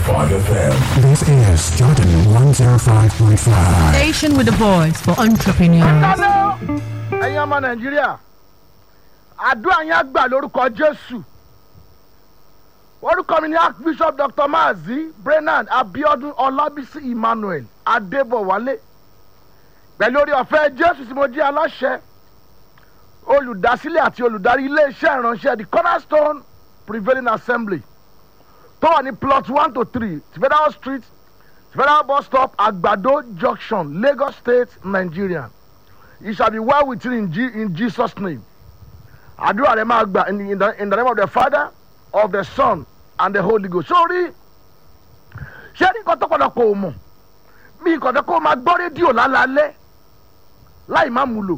FM. This is Jordan 105.5. Station with a voice for entrepreneurs. dáná ẹ̀yin ọmọ nàìjíríà àdúrà yẹn á gbà lórúkọ jésù orúkọ mi ni archbishop dr maazi brennan abiodun ọlábísí emmanuel adébọwálé pẹ̀lú orí ọ̀fẹ́ jésù tí mo jẹ́ aláṣẹ olùdásílẹ̀ àti olùdarí iléeṣẹ́ ìránṣẹ́ the cornerstone prevailing assembly tó wà ní plot one to three federal street federal bus stop àgbàdo junction lagos state nigeria it shall be well with you in, G- in jesus name àdúrà rẹ máa gbà in, in, the, in the name of the father of the son and the holy ghost sórí ṣé ní nǹkan tó pọ̀lọpọ̀ ò mọ̀ bí nǹkan tó kó máa gbọ́ rédíò lálálẹ́ láì má mú lò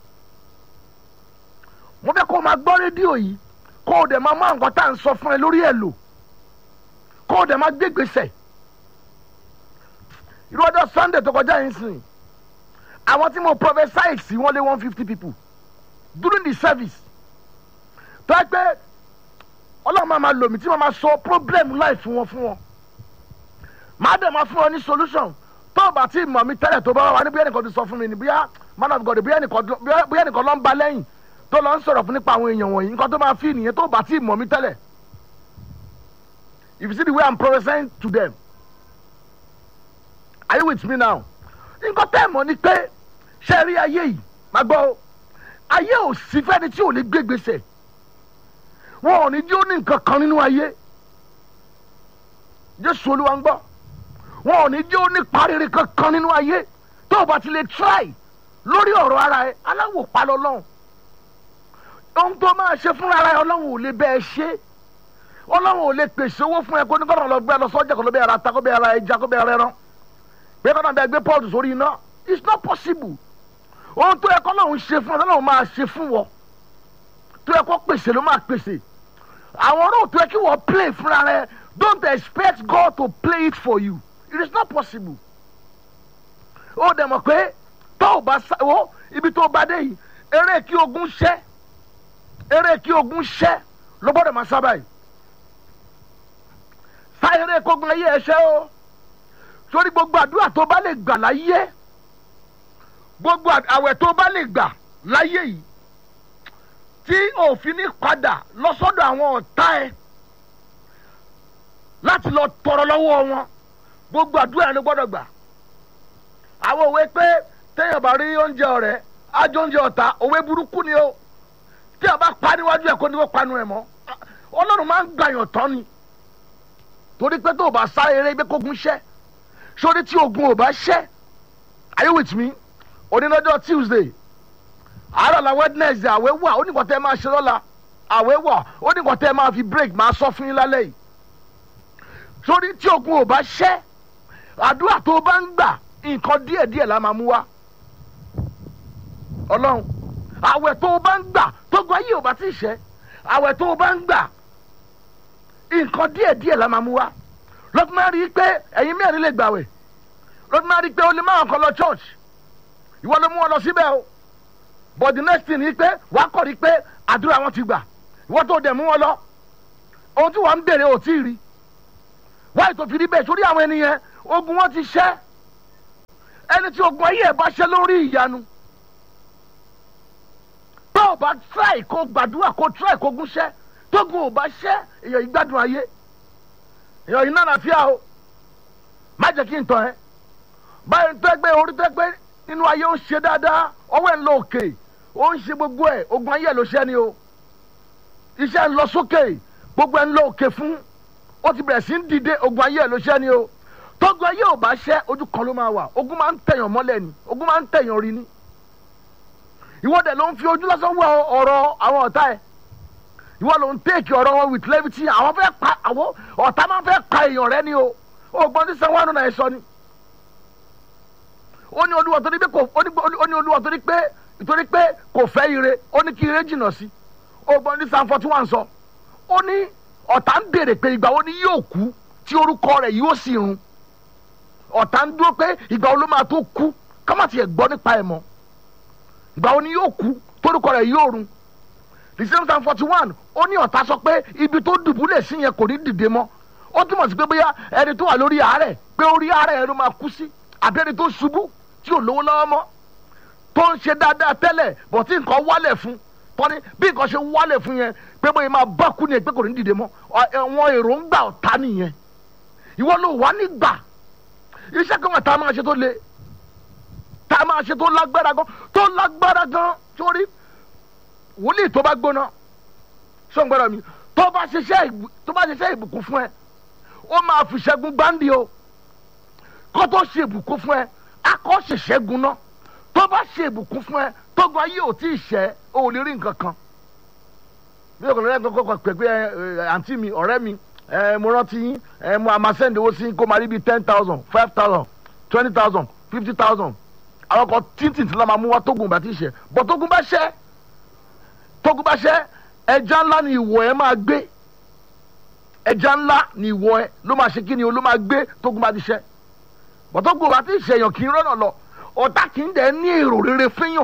mo fẹ́ kó o máa gbọ́ rédíò yìí kó o dẹ̀ máa mú nǹkan tá à ń sọ fún ẹ lórí ẹ̀ lò kó o dẹ̀ máa gbé gbèsè irú ọjọ́ sunday tó kọjá yìí sìn àwọn tí mo prophesy sí wọ́n lé one fifty people during the service tó ẹ pé ọlọ́run máa máa lò mí tí wọ́n máa sọ problem life fún wọn fún wọn máa dẹ̀ máa fún wọn ní solution tó o bá tí mọ̀ mi tẹ́lẹ̀ tó bá wà ní bóyá nìkan ti sọ fún mi ní bóyá man of god bóyá nìkan bóyá- bóyá nìkan ló ń ba lẹ́yìn tó lọ ń sọ̀rọ̀ fún nípa àwọn èèyàn wọ̀nyí nǹkan tó máa fi nìyẹn tó o bá tí mọ̀ mi tẹ́lẹ̀ if you see the way i'm prophesying to them are you with me now nǹkan tẹ́ ẹ̀ mọ̀ ni pé ṣe rí ayé yìí máa gbọ́ o ayé ò sí fẹ́ni tí ò ní gbé gbèsè wọn ò ní jí ó ní nǹkan kan nínú ayé jésù olúwa ń gbọ́ wọn ò ní jí ó ní pariri kankan nínú ayé tó o bá ti lè try lórí ọ̀rọ̀ ara ẹ aláwò pa lọ́lọ́run ohun tó máa ṣe fúnra ara ẹ ọlọ́run ò lè bẹ́ẹ̀ ṣe ọlọ́run ò lè pèsè owó fún ẹ kó ní kọ́nà lọ gbé ẹ lọ sọ́jà kó lọ bẹ́ẹ̀ ra ata kó bẹ́ẹ̀ ra ẹja kó bẹ́ẹ̀ ra ẹran pé kọ́nà bẹ́ẹ̀ gbé pọ́ọ̀tù sórí iná it's not possible ohun tó yẹ kọ́ lọ́run ṣe fún ọ lọ́run máa ṣe fún wọ tó yẹ kó pèsè ló máa pèsè àwọn ọ̀rọ̀ tó yẹ kí wọ́n play fúnra rẹ don't expect God to play it for you it is not possible ó dẹ̀ mọ̀ pé tó o bá sáwọ́ ibi tó o bá dé yìí eré kí ogun ṣẹ́ eré kí ogun ṣẹ́ ló gbọ́dọ̀ máa sábà yìí sá eré kógun ayé ẹ ṣẹ́ o sórí gbogbo àdúrà tó bá lè gbà láyé gbogbo àwẹ̀ tó bá lè gbà láyé yìí tí òfin ní padà lọ́sọ́dọ̀ àwọn ọ̀tá ẹ láti lọ tọrọ lọ́wọ́ wọn gbogbo àdúrà yẹn ló gbọ́dọ̀ gbà àwọn òwe pé téèyàn bá rí oúnjẹ ọ̀rẹ́ ájọ oúnjẹ ọ̀tá òwe burúkú ni o tí a bá pa níwájú ẹ̀ kó ní kó panu ẹ̀ mọ́ ọlọ́run máa ń gbàyàn tán ni torí pé tó o bá sá eré gbé kógun ṣẹ́ sórí tí ogun ò bá ṣẹ́ are you with me onínájọ́ tuesday àárọ̀ la wednesday àwẹ̀ wà ó ní nǹkan tẹ́ ẹ máa ṣe lọ́la àwẹ̀ wà ó ní nǹkan tẹ́ ẹ máa fi break máa sọ fún yín lálẹ́ yìí sórí tí ogun ò bá ṣẹ́ àdúrà tó o bá ń gbà nǹkan díẹ̀díẹ̀ la máa mú wá ọlọ́run àwẹ̀ tó o bá ń gbà tógun ayé ò bá ti ṣẹ́ àwẹ̀ tó o bá ń gbà nǹkan díẹ̀díẹ̀ la máa mú wá lọ́tún máa rí i pé ẹ̀yin mẹ́rin lè gbàwẹ̀ lọ́tún máa rí i pé o lè máa kọ́ lọ church ìwọ ló mú wọn lọ síbẹ̀ o but the next thing ni pé wàá kọ̀ rí pé àdúrà wọn ti gbà ìwọ tó dẹ̀ mú wọn lọ ohun tí wọ́n ń bèrè ò tí ì rí wáyé tó fi rí bẹ́ẹ̀ sórí àwọn ènìyàn ogun wọn ti ṣẹ́ ẹni tí ogun ayé ẹ̀ bá ṣẹ́ lórí ìyanu tó o bá try kó gbàdúrà kó try kó gúnṣẹ́ tógun ò bá ṣẹ́ èèyàn ìgbádùn ayé èèyàn yìí náà fíà o má jẹ́ kí n tàn ẹ́ báyìí tó ẹgbẹ́ orí tó ẹgbẹ́ nínú ayé ó ń ṣe dáadáa ọwọ́ ẹ̀ ń lọ òkè ó ń ṣe gbogbo ẹ̀ ogun ayé ẹ̀ ló ṣẹ́ ni o iṣẹ́ ń lọ sókè gbogbo ẹ̀ ń lọ òkè fún ó ti bẹ̀rẹ̀ sí ń dìde ogun ayé ẹ̀ ló ṣẹ́ ni o tógun ayé ò bá ṣẹ́ ojú kan ló máa wà ogun máa ń tẹ̀yàn mọ́lẹ̀ ni ogun máa ń tẹ̀yàn rí ni ìwọ́dẹ̀ ló ń fi ojú lásán wọ ọ̀rọ̀ àwọn ọ̀tá ẹ̀ ìwọ ló ń tẹ́ẹ̀kì ọ̀rọ̀ wọn with levity àwọn fẹ́ pa àwọn ọ̀tá máa fẹ́ pa èèyàn rẹ ni o ògbọ́n tí sanwó àánú náà ẹ sọ ni ó ní olúwa torí pé kò ó ní ó ní olúwa torí pé torí pé kò fẹ́ ire ó ní kí ire jìnnà sí ògbọ́n tí sanwó forty one sọ ó ní ọ̀tá ń béèrè pé ìgbà wo ni yóò kú tí orúkọ rẹ̀ yóò sì run ọ̀tá ń dúró pé ìgbà wo ló máa tó kú kámá tiẹ̀ gbọ́ nípa ẹ̀ mọ́ ìgbà wo ni yóò kú torúkọ rẹ̀ yóò run the same time forty one ó ní ọ̀tá sọ pé ibi tó dùbúlẹ̀ sí yẹn kò ní dìde mọ́ ó ó túmọ̀ sí pé bóyá ẹni tó wà lórí àárẹ̀ pé orí àárẹ̀ ẹni máa kú sí àbí ẹni tó ṣubú tí ò lówó lọ́wọ́ mọ́ tó ń ṣe dáadáa tẹ́lẹ̀ bọ̀ tí nǹkan wálẹ̀ fún tọ́ni bí nǹkan ṣe wálẹ̀ fún yẹn pé bóyá máa bá kú ni pé kò ní dìde mọ́ wọn èròǹgbà ọ̀tá nìyẹn ìwọ ló wà nígbà iṣẹ́ kan wà tá a máa ṣe tó le tá a máa ṣe tó lágbára gan tó lágbára gan sórí wòlíì tó bá gbóná sọ̀ngbọ́dọ̀ mi tó bá ṣiṣẹ́ tó bá ṣiṣẹ́ ìbùkún fún ẹ ó máa fi ṣẹ́gun gbáǹdì o kó tó ṣe ìbùkún fún ẹ akọ́ ṣèṣẹ́gun náà tó bá ṣe ìbùkún fún ẹ tógun ayé ò tí ì ṣẹ́ o ò lè rí nǹkan kan bí o kò lè kọ́kọ́ kọ́ pẹ̀pẹ́ ẹ àǹtí mi ọ̀rẹ́ mi ẹ mo rántí yín ẹ mo àmà sẹ́ndì owó sí kó máa rí bíi ten thousand five thousand twenty thousand fifty thousand àwọn kan títì tí wọ́n máa mú wá tógun bá ti ṣẹ́ bọ́ tógun bá ṣẹ́ tógun bá ṣẹ́ ẹja ńlá ni ìwọ ẹ máa gbé ẹja ńlá ni ìwọ ẹ ló máa ṣe kí ni o ló máa gbé tógun bá ti ṣẹ́ bọ́ tógun bá ti ṣẹ̀yàn kì í rọ́nà lọ ọ̀tá kì í dẹ̀ ní èrò rere fẹ́yàn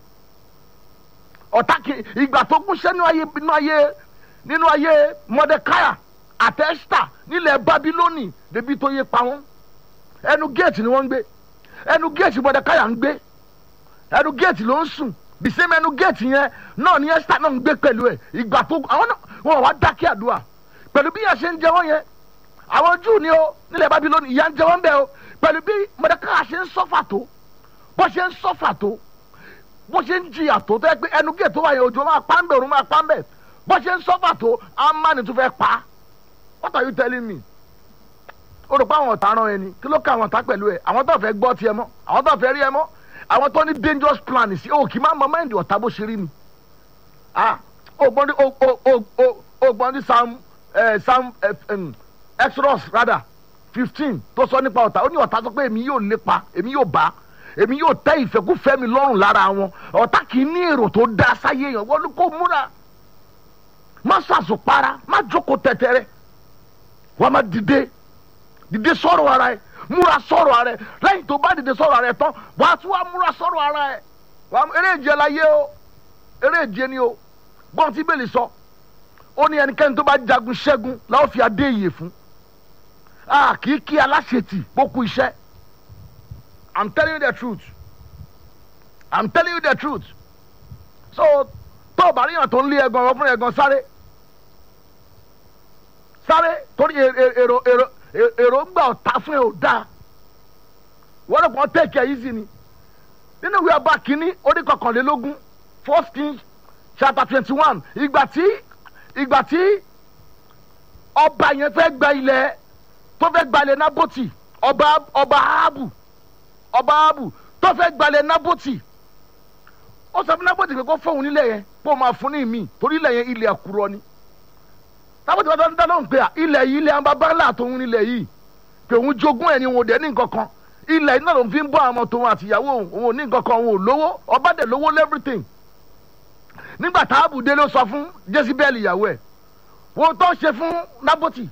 ọ̀tá kì í ìgbà tó gúnṣẹ́ nínú ayé nínú ayé nínú ayé mọdẹkáyà àtẹ́sítà nílẹ̀ babilóni débi tó yé pa wọ́n ẹnu géètì ni wọ́n ń gbé ẹnu géètì mọdẹkáyà ń gbé ẹnu géètì ló ń sùn bìsẹ́mi ẹnu géètì yẹn náà ni ẹ́sítà náà ń gbé pẹ̀lú ẹ̀ ìgbà tó àwọn náà wọn wá dákẹ́ àdúrà pẹ̀lú bí yẹn ṣe ń jẹ wọ́n yẹn àwọn júù ni ó nílẹ̀ babilóni ìyà ń jẹ wọ́n bẹ́ẹ̀ o pẹ̀lú bí mọdẹkáyà ṣe ń sọ́fà tó bó ṣe ń sọ́fà tó bó ṣe ń jìyà tó tẹ́ pé ẹnu gé tó wáyé ojú máa pa ń bẹ̀ òun máa pa ń bẹ̀ bó ṣe ń sọ́fà tó amáni tó fẹ́ pa what are you telling me o rò pé àwọn ọ̀tá rán ẹni kí ló ká àwọn ọ̀tá pẹ̀lú ẹ àwọn tó fẹ́ gbọ́ tiẹ̀ mọ́ àwọn tó fẹ́ rí ẹ mọ́ àwọn tó ní dangerous plan sí o kì í má mọ mẹ́ndì ọ̀tá bó ṣe rí ni ah ògbọ́n ní ògbọ́n ní sam sam exodus rather fifteen tó sọ nípa ọ̀tá ó ní ọ̀tá sọ pé èmi yóò lépa èmi yóò bá èmi yóò tẹ ìfẹ́kúfẹ́ mi lọ́rùn lára wọn ọ̀tá kì í ní èrò tó dá sáyé yẹn wọ́n kó múra má sàṣùpara má jókòó tẹ̀tẹ̀rẹ̀ wọ́n má dìde dìde sọ̀rọ̀ ara ẹ̀ múra sọ̀rọ̀ ara ẹ̀ lẹ́yìn tó bá dìde sọ̀rọ̀ ara ẹ̀ tán wàá tún wá múra sọ̀rọ̀ ara ẹ̀ eré ìje la yé o eré ìje ni o gbọ́n tí bẹ́ẹ̀ lè sọ ó ní ẹnikẹ́ni tó bá jagun ṣẹ́gun làwọn fi adé ìyè fún a kì í kí aláṣetì bókú iṣẹ́ i'm telling you the truth i'm telling you the truth so tó o bá ríyàn tó ń lé ẹgan ọ̀rọ̀ fún ẹgan sáré sáré torí èrò èrò èrò ń gbà ọ̀tá fún ẹ ò dáa wọ́n lè pọ́n take it easy ni nínú ìwé ọba kínní orí kọkànlélógún first king chapter twenty one ìgbà tí ìgbà tí ọba yẹn fẹ́ gba ilẹ̀ tó fẹ́ gbalẹ̀ nábòtì ọba ọba ahabu ọba ahabu tó fẹ́ gbalẹ̀ nábòtì ó sọ fún nábòtì pé kó fóun nílẹ̀ yẹn kó máa fún ní ìmí torí ilẹ̀ yẹn ilẹ̀ àkùrọ̀ ni nábòtì wọn dáná lóhùn pé ilẹ̀ yìí ilẹ̀ abábálà tóun nílẹ̀ yìí pé òun jogún ẹ̀ ni òun ò dẹ̀ ní nǹkan kan ilẹ̀ yìí náà ló fi ń bọ́ àwọn tòun àtìyàwó òun òun ò ní nǹkan kan òun ò lówó ọba dẹ̀ lówó everything nígbà tá ahabu dé ló sọ fún jezebel ìyàwó ẹ̀ wọ́n tó ṣe fún nábòtì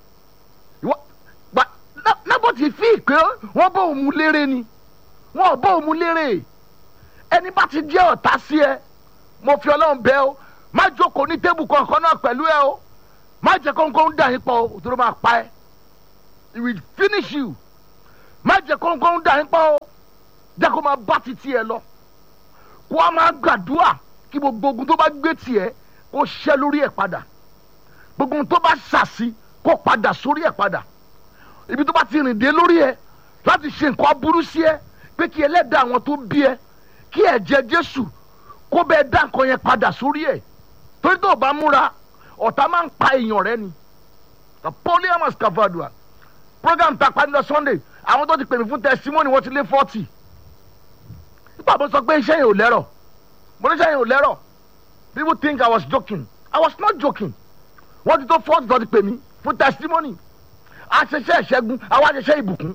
nábòtì fi pé wọ́n bọ́ òun lérè ni wọ́n bọ́ òun lérè ẹni bá ti jẹ́ ọ̀tá sí ẹ mo fi ọlọ́run bẹ́ ọ má jókòó ní tébù kankan náà pẹ̀lú ẹ o má jẹ́ kóńkóń dà yín pọ̀ o tó ló máa pa ẹ it will finish you má jẹ́ kóńkóń dà yín pọ̀ o jẹ́ kó máa bá títí ẹ lọ kó a máa gbàdúrà kí gbogbo ogun tó bá gbé tiẹ̀ kó ṣẹ́ lórí ẹ̀ padà gbogbo ohun tó bá ṣàṣì kó padà sórí ẹ̀ padà ibi tó bá ti rìn dé lórí ẹ láti ṣe nǹkan aburú sí ẹ pé kí ẹlẹ́dàá àwọn tó bí ẹ kí ẹ̀jẹ̀ jésù kó bẹ́ẹ̀ dá nǹkan yẹn padà sórí ẹ torí tó o bá múra ọ̀tá máa ń pa èèyàn rẹ ni polyamous cavadua program ta pa ní lọ sunday àwọn tó ti pè mí fún testimony wọ́n ti lé forty nípa mo sọ pé iṣẹ́ yẹn ò lẹ́rọ̀ mo ní iṣẹ́ yẹn ò lẹ́rọ̀ people think i was joking i was not joking wọ́n ti tó forty tó ti pè mí fún testimony aṣẹṣẹ ìṣẹ́gun àwọn aṣẹṣẹ ìbùkún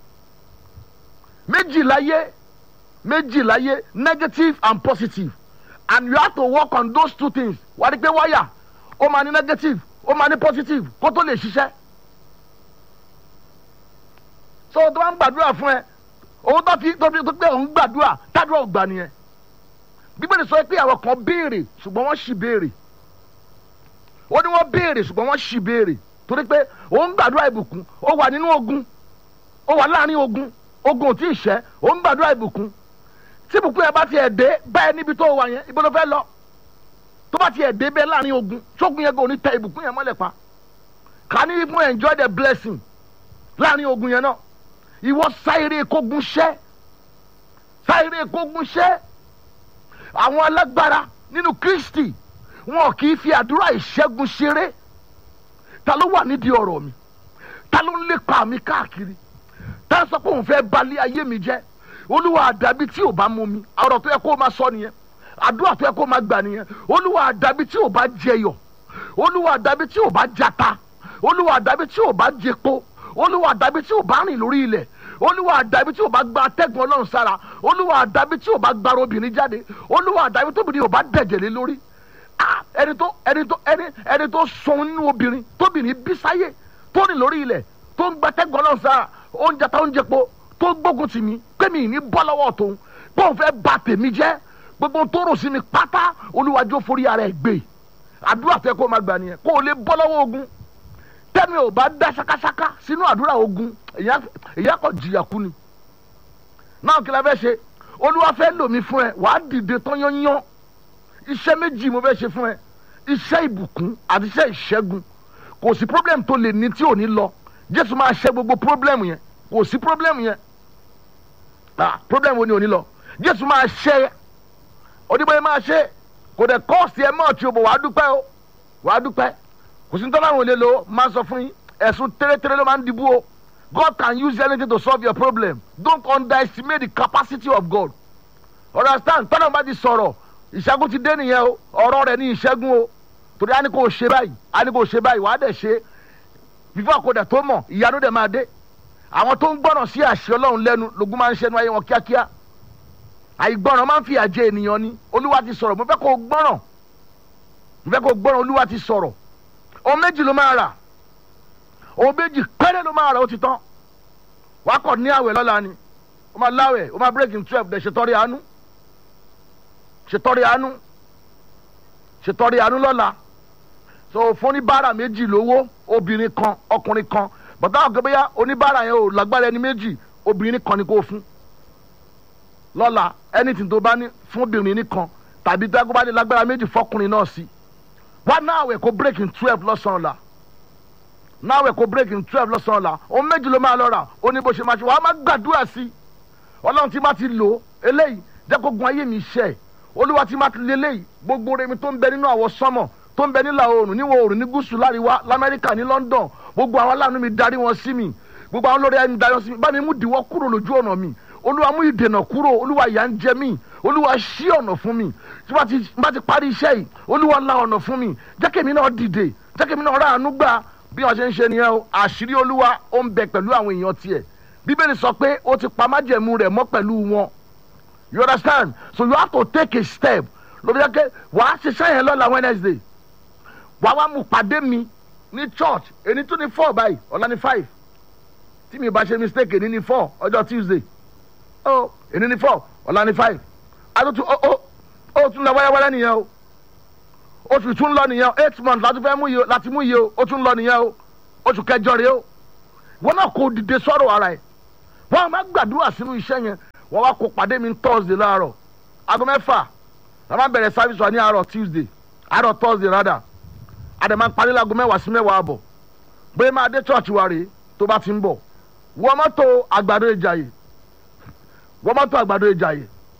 méjì láyé méjì láyé negative and positive and you have to work on those two things wà á rí pé wáyà ó máa ní negative ó máa ní positive kó tó lè ṣiṣẹ́ so tó bá ń gbàdúrà fún ẹ owó tó fi tó fi tó pé òun gbàdúrà tádùá ò gbà nìyẹn bíbélì sọ pé àwọn kan béèrè ṣùgbọ́n wọ́n ṣì béèrè ó ní wọ́n béèrè ṣùgbọ́n wọ́n ṣì béèrè torí pé ó ń gbàdúrà ìbùkún ó wà nínú ogun ó wà láàrin ogun ogun ò tí ì ṣẹ́ ó ń gbàdúrà ìbùkún tí ìbùkún yẹn bá tiẹ̀ dé báyẹn níbi tó wà yẹn ibo ló fẹ́ lọ tó bá tiẹ̀ dé bẹ́ẹ̀ láàrin ogun ṣógun yẹn kò ní tẹ ìbùkún yẹn mọ́lẹ̀ pa can you even enjoy the blessing láàrin ogun yẹn náà ìwọ sáyéré kógun ṣẹ́ sáyéré kógun ṣẹ́ àwọn alágbára nínú kristi wọn kì í fi àdúrà ìṣẹ́gun ṣeré ta ló wà nídìí ọ̀rọ̀ mi ta ló ń lépa mi káàkiri tá a sọ pé òun fẹ́ balẹ̀ ayé mi jẹ́ olúwa àdàbí tí ò bá mú mi ọ̀rọ̀ tó yẹ kó o máa sọ nìyẹn àdúrà tó yẹ kó o máa gbà nìyẹn olúwa àdàbí tí ò bá jẹyọ olúwa àdàbí tí ò bá jata olúwa àdàbí tí ò bá jẹpo olúwa àdàbí tí ò bá rìn lórí ilẹ̀ olúwa àdàbí tí ò bá gba atẹ́gùn ọlọ́run sára olúwa àdàbí tí ò bá gbara obìnrin jáde olúwa àdàbí tóbìnrin ò bá dẹ̀jẹ̀ lé lórí ah ẹni tó ẹni tó ẹni ẹni tó sọ nínú obìnrin tóbìnrin bí sáyé tó rìn lórí ilẹ̀ tó ń gba atẹ́gùn ọlọ́run sára oúnjẹ tá oúnjẹ po tó gbógun tì mí pé mi ní bọ́ lọ́wọ́ tóun pé òun fẹ́ bà tèmi jẹ́ gbogbo tó rò sí mi pátá olúwàjò forí ara ẹ̀ gbé àdúrà tó yẹ kó o máa gbà nìyẹn kó o lè bọ́ lọ́wọ́ ogun tẹ́mi ò bá dá ṣakáṣaká sínú àdúrà ogun èyí á kọ́ jìyà kú ni náà kí la fẹ́ ṣe olúwa fẹ́ lò mí fún ẹ wàá dìde tán yányán iṣẹ́ méjì mo fẹ́ ṣe fún ẹ iṣẹ́ ìbùkún àti iṣẹ́ ìṣẹ́gun kò sí problem tó lè ní tí ò ní lọ jésù máa ṣe gbogbo problem yẹn kò sí problem yẹn ah problem wo ni ò ní lọ jésù máa ṣe oníbẹ̀rẹ̀ máa ṣe kò dẹ̀ kọ́ọ̀sì ẹ mọ́ ọ̀tí o bò wàá dúpẹ́ o wàá dúpẹ́ kò sí nítorí àwọn olè lo máa sọ fún yín ẹ̀sùn tẹ́lẹ̀tẹ́lẹ̀ ló máa ń dìbò o God can use anything to solve your problem don't underestimate the capacity of God understand tọ́nà bá ti sọ̀rọ̀ ìṣẹ́gun ti dé nìyẹn o ọ̀rọ̀ rẹ̀ ní ìṣẹ́gun o torí a ní kò ṣe báyìí a ní kò ṣe báyìí wàá dẹ̀ ṣe fífọ́ àkọdẹ̀ tó mọ̀ ìyanu dẹ̀ máa dé àwọn tó ń gbọ́ràn sí àṣẹ ọlọ́run lẹ́nu lógún máa ń ṣẹnu ayé wọn kíákíá àìgbọ́ràn máa ń fi àjẹ ènìyàn ni olúwa ti sọ̀rọ̀ mo fẹ́ kó o gbọ́ràn mo fẹ́ kó o gbọ́ràn olúwa ti sọ̀rọ̀ ohun méjì ló máa rà ohun méjì péré ló máa rà ó ti tán wàá kọ̀ ní àwẹ̀ lọ́la ni ó máa láwẹ̀ ó máa break in twelve dẹ̀ ṣètọ́rí àánú ṣètọ́rí àánú ṣètọ́rí àánú lọ́la so fún oníbàárà méjì lówó obìnrin kan ọkùnrin kan bàtà àwọn gbẹ́bẹ́yà oníbàárà yẹn ò lágbára ẹni méjì obìnrin kan ni kò fún lọ́la anything tó bá ní fún obìnrin nìkan tàbí tó bá ní lágbára méjì fọkùnrin náà sí wá náà àwẹ̀ kó break in twelve lọ́sàn-án la náà àwẹ̀ kó break in twelve lọ́sàn-án la ohun méjì ló máa lọ rà ó ní bó ṣe máa ṣe wàá má gbàdúrà sí i ọlọ́run tí má ti lò eléyìí jẹ́ kó gun ayé mi ṣẹ́ olúwa tí má ti lé eléyìí gbogbo remi tó ń bẹ nínú àwọ̀ sánmọ̀ tó ń bẹ nílà oòrùn níwọ̀ oòrùn ní gúúsù láríwá lamẹ́ríkà ní london gbogbo àwọn aláàánú mi darí wọn sí mi gbogbo àwọn olórí ẹni darí wọn sí mi bá mi mú diwọ́ kúrò lójú ọ̀nà mi olúwa mú ìdènà kúrò olúwa ìyà ń jẹ mí olúwa ṣí ọ̀nà fún mi tí wọ́n bá ti parí iṣẹ́ yìí olúwa la ọ̀nà fún mi jẹ́ kí èmi náà dìde jẹ́ kí èmi náà rà àánú gbà bí wọ́n ṣe ń ṣe nìyẹn o àṣírí olúwa ó ń bẹ pẹ̀lú àwọn èèyàn tiẹ̀ bíbélì sọ pé ó ti pa májẹ̀mú rẹ̀ mọ́ pẹ̀lú wọn you understand so you have to take a step lóbi jẹ́ pé wàá ṣiṣẹ́ yẹn lọ́la wednesday wàá wá mú pàdé mi ní church èyí tún ní four báyìí ọ̀la ní five tí mi bá ṣe mistake èyí ní four ọjọ́ tuesday ó èyí ní four ọ̀la ní five àtúntò ó ó ó tún lọ wẹ́rẹ́wẹ́rẹ́ nìyẹn o oṣù tún lọ nìyẹn o eight months láti fẹ́ mú yìí o láti mú yìí o ó tún lọ nìyẹn o oṣù kẹjọ rèé o wọn náà kò dìde sọ̀rọ̀ ara ẹ̀ wọn máa gbàdúrà sínú iṣẹ́ yẹn wọn wá kó pàdé mi thursday láàárọ̀ aago mẹ́fà la máa bẹ̀rẹ̀ service wa ní àárọ̀ tuesday àárọ̀ thursday rádà àdèmà parí láago mẹ́wàá sí mẹ́wàá àbọ̀ bóyá máa dé church wa rèé tó bá ti ń bọ̀ wọ́n mọ́tò àgbàdo ìjàyè wọ́n mọ́tò àgbàdo ìjàyè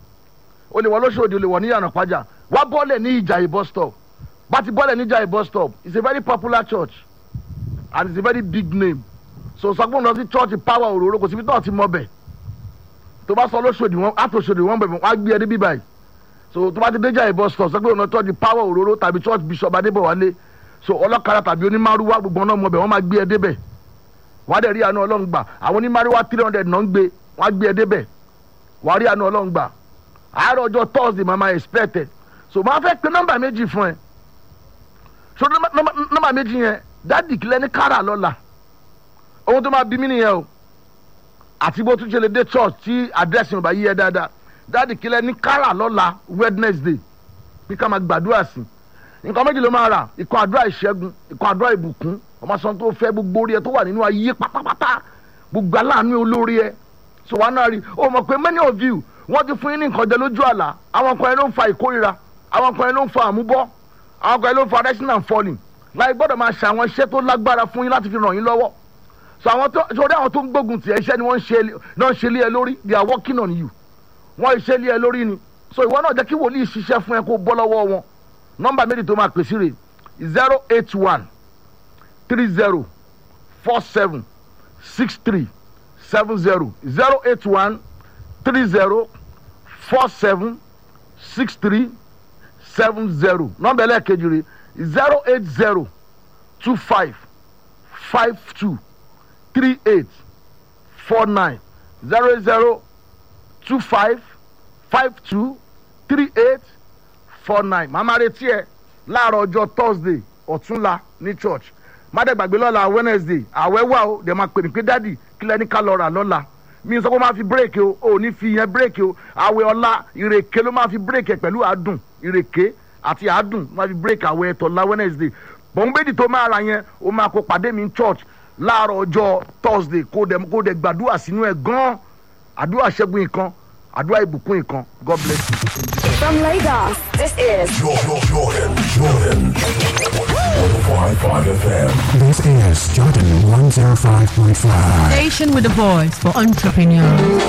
o lè wọ lóṣòdì o lè wọ ní yànnà pàjá wá bọ́ọ̀lẹ̀ ní ìjàyè bus stop bá ti bọ́ọ̀lẹ̀ ní ìjàyè bus stop it's a very popular church and it's a very big name so sọgbọn lọ sí church power òróró kò síbi tó ti mọ bẹ̀ tó bá sọ lóṣòdì wọn àtòṣòdì wọn bẹ̀ wọ́n á gbé ẹ débi báyìí so tó bá ti dé ìjàyè bus stop sọgbọn lọ church power òróró tàbí church bishop adébọ̀wálé so ọlọ́kadà tàbí onímàrúwá gbogbo náà mọ bẹ̀ wọ́n máa gbé ẹ débẹ̀ wọ́n á dẹ̀ rí àánú ọlọ́run gbà àwọn onímàrúwá three hundred náà ń gbé wọ́n á gbé ẹ débẹ̀ wọ́n á rí àánú ọlọ́run gbà àárọ̀ ọjọ́ thursday máa máa expect ẹ so máa fẹ́ pe nọ́mbà méjì fún ẹ so nọ́mbà méjì yẹn dádì kílẹ̀ ní kára lọ́la ohun tó máa bí mí nìyẹn o àti bó tún ṣe lè dé church tí àdírẹ́sì yóò bá yí ẹ dáadáa dádì kílẹ̀ ní kára lọ́la wednesday bí ká máa gbàdúrà sí nǹkan méjì ló máa rà ikọ̀ àdúrà ìṣẹ́gun ikọ̀ àdúrà ìbùkún ọmọ sọ tó fẹ́ gbogbo orí ẹ tó wà nínú ayé pátápátá gbogbo aláàánú olórí ẹ so wàá náà rí o mọ̀ pé many of you wọ́n ti fún yín ní nǹkan jẹ lójú àlá àwọn kan yẹn ló ń fa ìkórira àwọn kan yẹn ló ń fa àmúbọ́ àwọn kan yẹn ló ń fa rising and falling láì gbọ́dọ̀ máa ṣe àwọn iṣẹ́ tó lágbára fún yín láti fi ràn yín lọ́wọ́ so àwọn tó sórí àwọn tó ń gbógun tiẹ̀ iṣẹ́ ni wọ́n ń ṣe náà ń ṣe lé ẹ lórí they are working on you wọ́n ṣe lé ẹ lórí ni so ìwọ náà jẹ́ kí wòlíì ṣiṣẹ́ fún ẹ kó bọ́ lọ́wọ́ wọn nọ́mbà méjì tó máa pèsè rè zero eight one three zero four seven six three seven zero zero eight one three zero four seven six three seven zero nọ́mbà ẹlẹ́ẹ̀kejì rè zero eight zero two five five two three eight four nine zero eight zero two five five two three eight four nine màmá retí ẹ láàárọ̀ ọjọ́ thursday ọ̀túnla ní church mádẹ́gbàgbé lọ́la wednesday àwẹ̀ wà ó dẹ̀ máa pè mí pé dádì kílẹ̀ ní ká lọ rà lọ́la mi sọ pé ó máa fi bírèkì o ò ní fi yẹn bírèkì o àwẹ̀ ọ̀la ìrèké ló máa fi bírèkì ẹ̀ pẹ̀lú àádùn ìrèké àti àádùn máa fi bírèkì àwẹ̀ ẹ̀tọ́la wednesday bọ̀ǹgbẹ́dì tó máa ra yẹn ó máa kó pàdé mi ní church láàárọ̀ ọjọ́ thursday kó dẹ̀ kó dẹ̀ gbàdúrà sínú ẹ̀ gan-an àdúrà ṣẹ́gun nǹkan àdúrà ìbùkún nǹkan god bless you. From Lagos, this is Jordan, Jordan, Jordan. 105.5 FM. This is Jordan 105.5. Station with a voice for entrepreneurs.